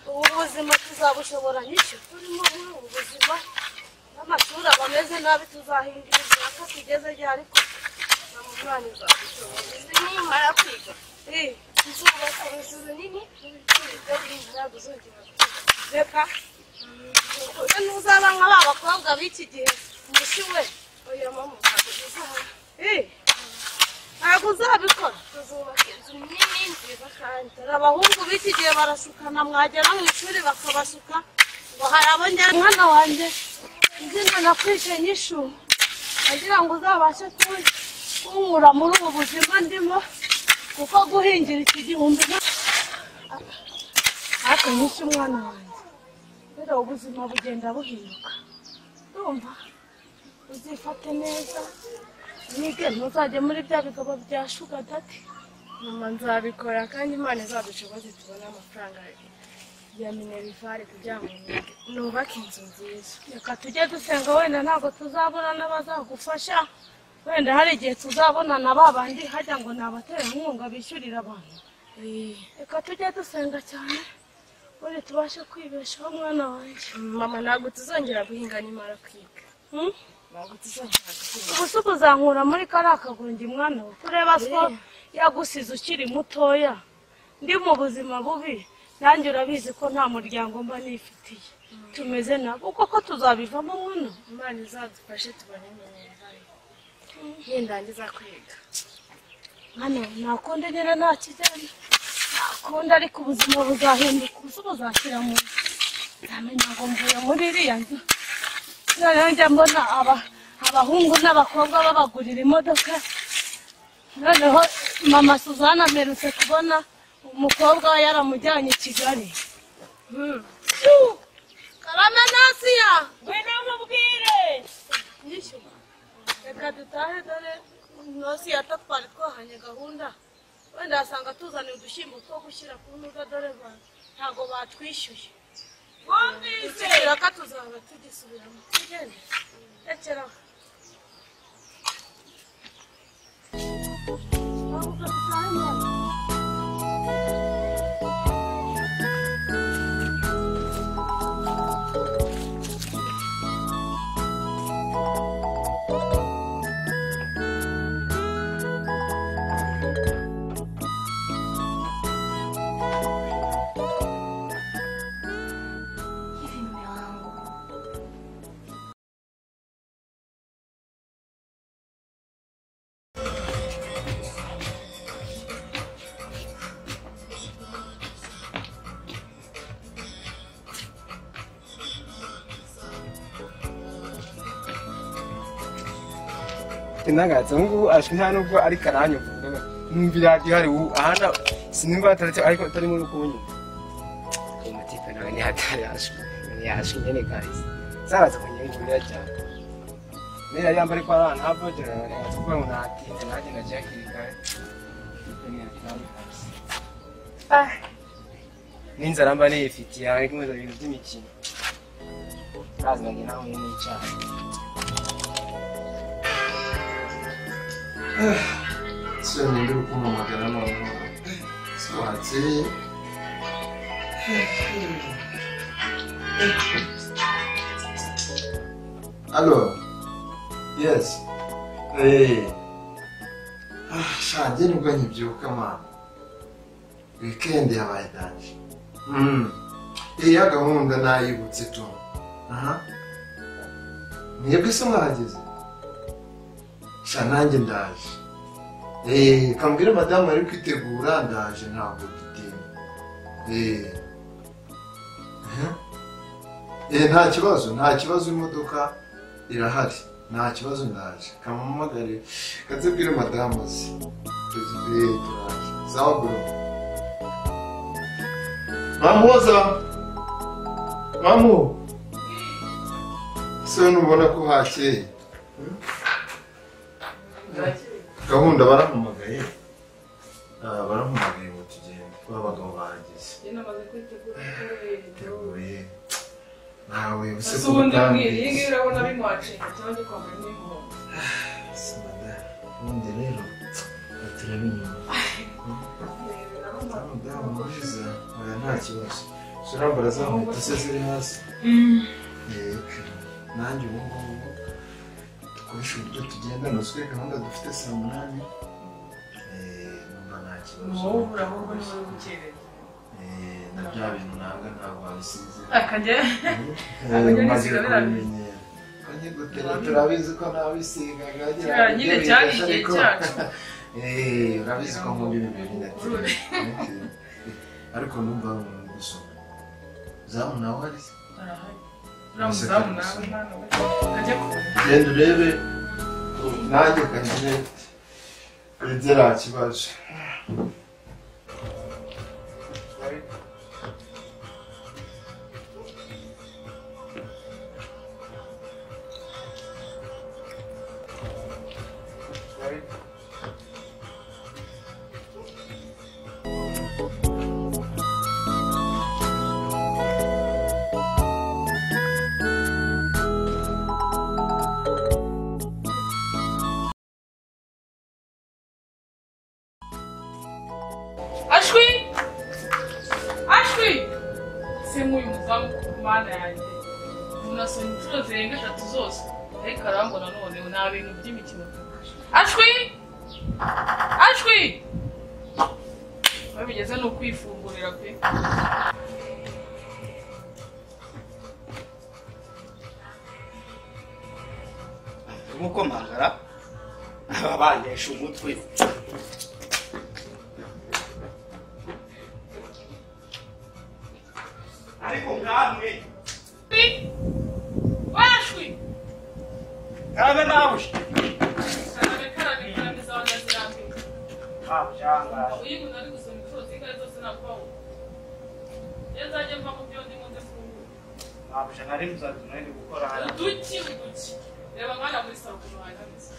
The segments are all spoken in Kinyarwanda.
ubu buzima tuzabushobora n'icyo turimo muri ubu buzima n'amashuri aba ameze nabi tuzahindura imyaka tugeze ryari ariko na mu mwana uzabushobora izi nimara kwiga Eh, tuzubaka inzu nini tuzubaka inzu tuzongera kwiga. reka uyu ntuzaba nka ba bakobwa b'iki gihe mushi we oya mama ntabwo bizahara Eh, ntabwo uzabikora tuzubaka inzu nini nziza kandi dore abahungu b'iki gihe barashukana mwagera mu ishuri bakabasuka ngo hari abongera umwana wanjye izina nakwishe n'ishuri kugira ngo uzabashe ku- kunkura muri ubu buzima ndimo kuko guhingira iki gihumbi nta- ariko nyinshi umwana wanjye dore ubuzima bugenda buhinduka ndumva uzifate neza nige ntuzajye muri bya bigabo bya shugadati mama nzabikora kandi imana izadushoboze tubone amafaranga ya minerivare kugira ngo nubake inzu nziza reka tujye dusenga wenda ntabwo tuzabona n'abazagufasha wenda hari igihe tuzabona na ba bandi hajya ngo ni abaterankunga bishyurira abantu reka tujye dusenga cyane ubundi tubashe kwibeshaho mwana wanjye mama ntabwo tuzongera guhinga nimara kwiga Hmm? ntabwo tuzongera guhinga ubu se uba uzankura muri kariya kagungi mwana we kureba ko yagusize ukiri mutoya ndi mu buzima bubi nanjye urabizi ko nta muryango mba nifitiye tumeze nabo koko tuzabivamo mwana we imana izadufashe tubone minerivare nindangiza kwiga hano nakonde nyine nta kijyanye nakonde ariko ubuzima buzahinduka ubusa buzashyira mu nzu nzamenya ngo mvuye muri iriya nzu noneho njya mbona aba abahungu n'abakobwa babagurira imodoka noneho mama suzana mperutse kubona umukobwa we yaramujyanye i kigali karame nasiya we namubwire yishyura reka dutahe dore munsi ya twari twahanye gahunda wenda wasanga tuzaniye udushyimbo two gushyira ku ntuga dore ba- ntabwo batwishyuye wumvise ko tuzaba tugisubiramo tugende rekera aho. Ntabwo dutahe none. intangaza ubu ngubu azwi nta nubwo ari karanyu numva iradiyo hari ubu ahana sinumva hataretse ariko atarimo no kubunyuma ayo mateka nawe ntihatari hashwe ntiyashwe nyine gazi zaraza kunyungurira cyane mbere yari yambaye ko ari ahantu havogera ntihatse kuvuga ngo natinze nagenda cyangwa kirikare n'inzara mba niyifitiye ariko nkoza ibintu by'imikino ntazimanye nawe n'icyaha se ninde uri kumpamagara noneho se wakiriye alo yesi shange nibwo nkibyuka mwana wikendi yabaye ndange iya gahunda nayibutse tu aha mwebwe se mwahageze sha nanjye ndaje Eh, kambwire madamu ari kwitegura ndaje ntabwo dutinda Eh. Aha. Eh, nta kibazo nta kibazo imodoka irahari nta kibazo ndaje kamamagare katubwire madamu azi Eh, turaje sawa bro mamuza mamu se nubona ko hakeye gahunda barampamagaye Ah, barampamagaye ngo tugende kuba abagabo bahageze teguye nawe use ese ko ubundi mbwira iyi ngiyi utangiza urabona bimwacinga cyangwa gikombe n'inkombe Se mada, ubundi rero turaba inyuma reba madamu mwiza oya nta kibazo shyirambara za nkweto se ziri hasi yego nanjye ubu ngubu dukoresha uburyo tugendana uswe gahunda dufite saa munani Eh, numva nta kibazo wowe ubura ahubwo niwe uri gukererwa Eh, na bya bintu nanga ntabwo wabisize akajya maze kubimenyera kanye gutera turabizi ko nawisigaga kiriya nyine cyari igihe cyacu Eh, urabizi ko nkunda ibintu binateye ariko numva umuntu gusoma zamu nawe hari se? arahari uriya muzamu nawe hano we akajya kubona genda urebe nanjye kagire ibyo nta kibazo ashwi ashwi se nk'uyu muzamu ku mana yanjye munasoma inshuro zirenga eshatu zose ariko arambona none nta bintu by'imikino ashwi ashwi babigeze ni ukwifungurira pe gukomangara aba banesha umutwe ariko nkamwe ashwi ashwi karabe nawe karabe karabe karabe zawe nazirambiwe ntabyangaje uyu muntu ari gusoma inshuro zingahe zose ntabwo wabona iyo nzajya mva mu byo ndi buze fungura ntabyo nari muzajya mwende gukora hano uduki uduki reba nkana muri saro ku ruhande hameze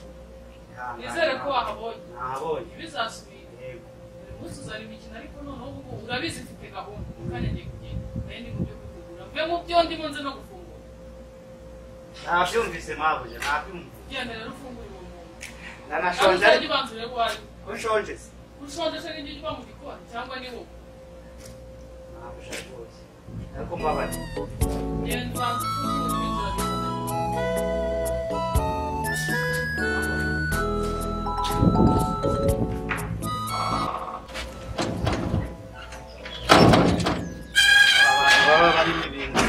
nizere ko Ihangane. wahabonye nabonye ntibizasubire yego buri munsi uzana imikino ariko noneho ubu ngubu urabizi mfite gahunda mu kanya ngiye kugenda nayo ndi mu byo kugura mve mu byo ndi bunze no gufungura nabyumvise mabuja nabyumvise genda rero ufungure uwo muntu ntabwo nanashonje uzajya ariko ubanzurire ko wari ushonje se ushonje se n'ibyo uba mu gikoni cyangwa ni wowe nabyo rwose ariko mbabaye genda ubanze ufungure ibintu urabizana aba bantu baba barimo ibintu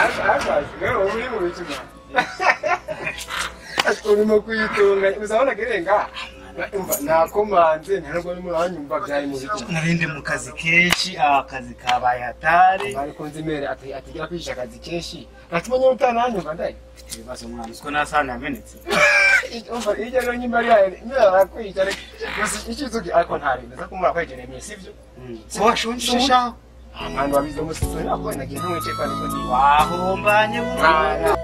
Ariko arashaje rero ubu uri mu bicuma ariko urimo kuyitunga uzabona akirenga nakomanze ntabwo urimo uranyumva byari mu bicuma narinde mu kazi kenshi akazi kabaye hatari ariko nzi imbere ati atijya kwihisha akazi kenshi ntakimenye utananyumva ndayi mfite ibibazo mwana uziko nasahani yamenetse umva hirya no hino ari yayo niba arakwica ariko gusa ikizuki ariko nta bintu zo kumara kwegereye mu sibyo se washonje shaho abantu babizi umusitsi ntabwo nagiye ntumwice kwa niko niba wahombanye buhoro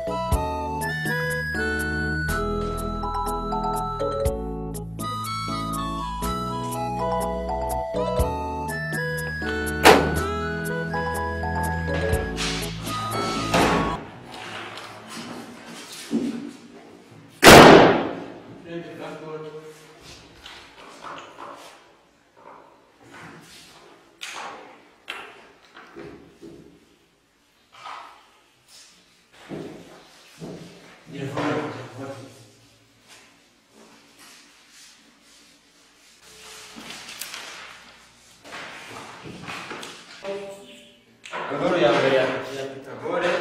inkuru ya mbere ya ya pitagore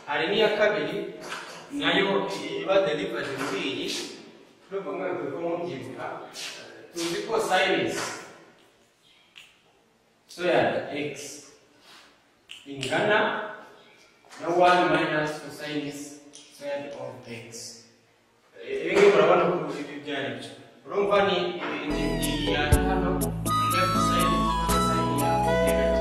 hari n'iya kabiri nayo iba delivery muri iyi ndumva mwese ko mubyibuka tuzi ko sayinisi soyada egisi ingana na wani mayinasi tu sayinisi soyada ofu egisi ibi ngibi murabona ko ibi byari byo urumva ni ni ni iya hano lefu sayidi sayidi ya negative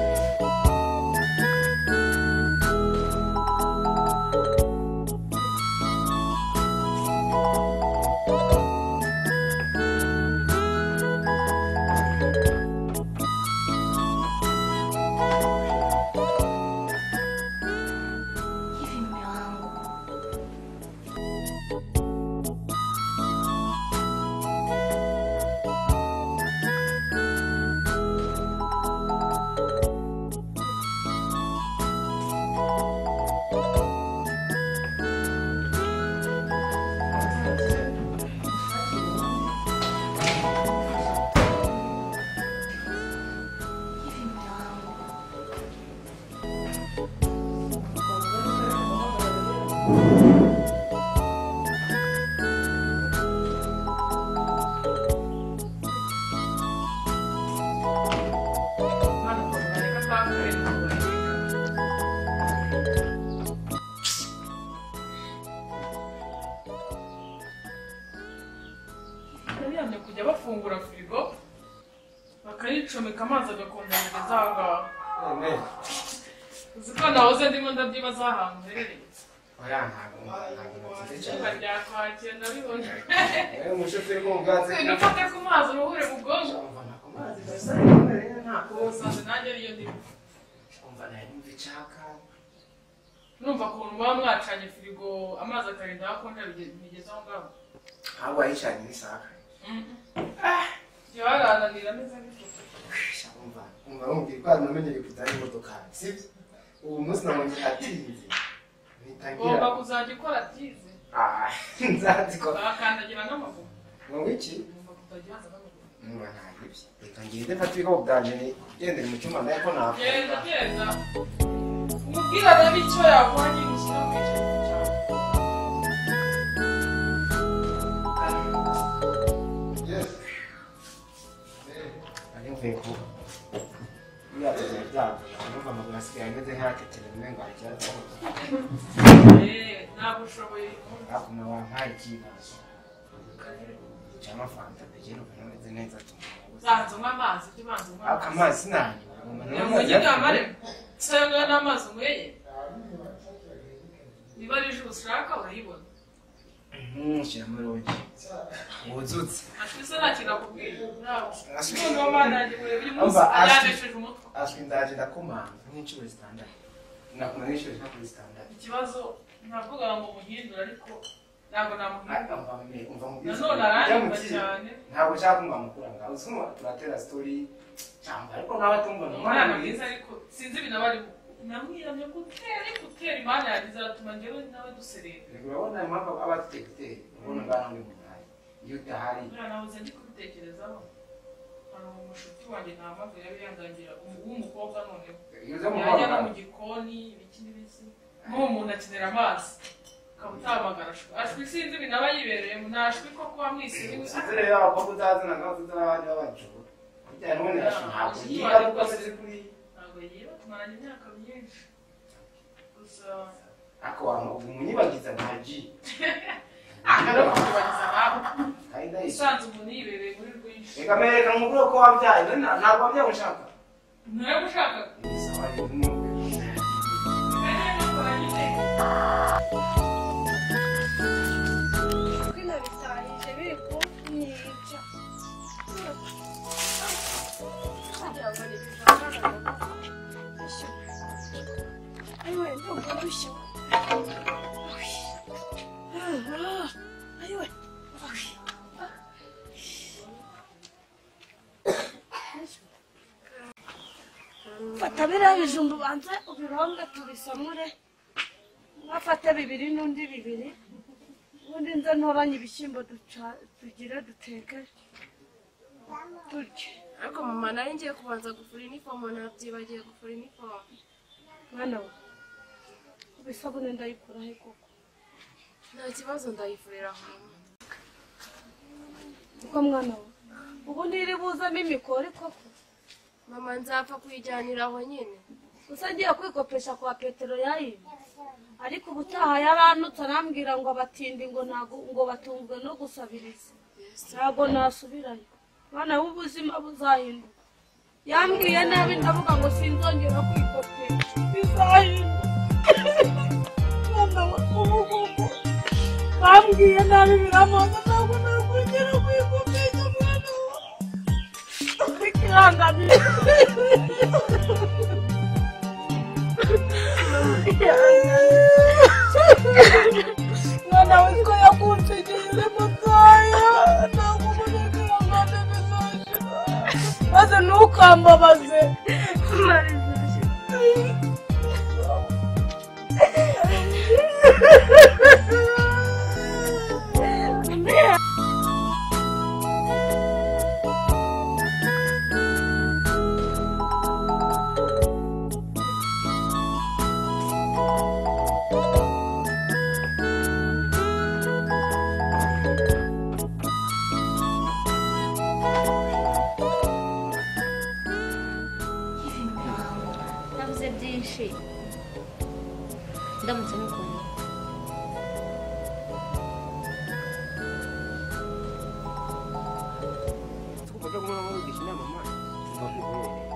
Hivi mume wangu, bihamye kujya bafungura firigo bakayicomeka amazi agakongera aho ngaho none uzi ko nahoze ndimo ndabyibaza ahantu uherereye uriya ntabwo ntabwo natsinze icupa cyane rya kwakira nabibonye wowe umushoferi wo mu bwatsi nufate ku mazi uruhure mu bwonko umva nakumazi gusa rero ntakubuza usanze nanjye ariyo ndimo umva nari numva icaka numva ukuntu muba mwacanye firigo amazi akarinda aho akonja bigeze aho ngaho ahubwo wayicanye n'isaka jyewe arananira ameze nk'icupa Sha, umva umva mubwira ko namenyereye kujyana imodoka sibyo ubu munsi nabonye atinze ugomba ntitangira kuzajya ukora tize Ah, nzazikora bakandagira n'amaguru ngo ngiki ugomba kutajya uhaza n'amaguru niba nta bibye reka ngende mfate ibikapu byanjye nigendere mu cyumba nayo ko genda nakora genda umubwire arebe icyo yakora nyine ushyira mu icupa cyawe Yes. nari mvuye kuba buriya tugiye byago numva amaguru asigaye ameze nk'akekereye umwe ngo acyatse Eh, ntabwo ushoboye hakuno wampaye ikibazo cyangwa fanta begera ubona ameze neza atuma ubanza unywa amazi ujye ubanza unywa aka amazi amazi nanyu umugiga amare usanga n'amazi unyweye niba ari ijuru ushaka urayibona shyira amarongi wuzutse ashwi se nta kintu akubwiye ntabwo Ashwi. noneho mana yanjye urebe uyu munsi Umva, ashwi. yandishije umutwe ashwi ndaje ndakomanga nk'inshuro zitandatu nakoma n'inshuro zishaka kuri zitandatu ikibazo ntavuga ngo muhindure ariko ntabwo Ariko namuhindura mva mbe- mva mu nanone bwiza- aranyumva Byamukiye. cyane ntabwo nshaka kumva mukura ngaho usuma turatera sitori cyangwa ariko nkaba tumva ni ni umwana umwana mwiza ariko sinzi ibintu aba arimo namwiramye gutera ariko utera imana yanjye izatuma njyewe nawe duserera Ubwo urabona impamvu aba afite ekuteri ubona ngaho ndi mu burayi iyo udahari Umwana wahoze ndi kubitekerezaho hari umushuti wanjye nta mpamvu yari yandangira umu- w'umukobwa noneho iyo uza mu yajya no mwaka mu gikoni ibiki n'ibiki nk'uwo muntu akenera amazi ukaba utahamagara ashwi ashwi sinzi ibintu aba yibereyemo ntashwi ko kuba mwisibiwe Sitire yabo ko utazana ngaho tutari abandi bacu. Bijyanye n'ubundi Ah, ntabwo inshuti yiga wanjye kuko rwose. sizi kuri ntabwo yiba tumaranye imyaka myinshi gusa ako wantu ubu munyibagiza ntaji. aha no kutubariza nawe Kandi ndayizi. usanze umuntu yibereye muri rwinshi Reka mwereka mukuru ko wabyaye none nta- ntabwo wabyaye ushaka. nawe ushaka Ni sawa rero n'umwe. kumenya ko wagiye kuko inabitahije biri kunyica kugira ngo nibivangana ayiwe ndumva ndushya ayiwe fata biriya bijumba ubanze ubirombe tubisamure mwafate bibiri n'undi bibiri ubundi nze ntoranye ibishyimbo duca- tugire duteke turye ariko mama nawe ngiye kubanza gufura inifomo nabyibagiye gufura inifomo mwana we isabune ndayikura he koko nta kibazo ndayifurira aho mama kuko mwana we ubu ntiri buzamo imikori koko mama nzapfa kuyijyanira aho nyine gusa ngiye kwikopesha kwa petero yayibye ariko ubutaha yaranutse arambwira ngo abatindi ngo ntago ngo batunzwe no gusabiriza ntago nasubirayo mwana we ubuzima buzahinduka yambwiye nabi ndavuga ngo sinzongera kwikopesha bizahinduka mwana we ubu ngubu bambwiye nabi biramuha ntabwo nakwigera kwikopesha mwana we ikirangamizi mwana witwa yakuntegereje mutayo ntabwo umunezero wanjye bizoshira maze ntukambabaze navuze byinshi ndamutse n'ukuntu mubona mugisha inama mwana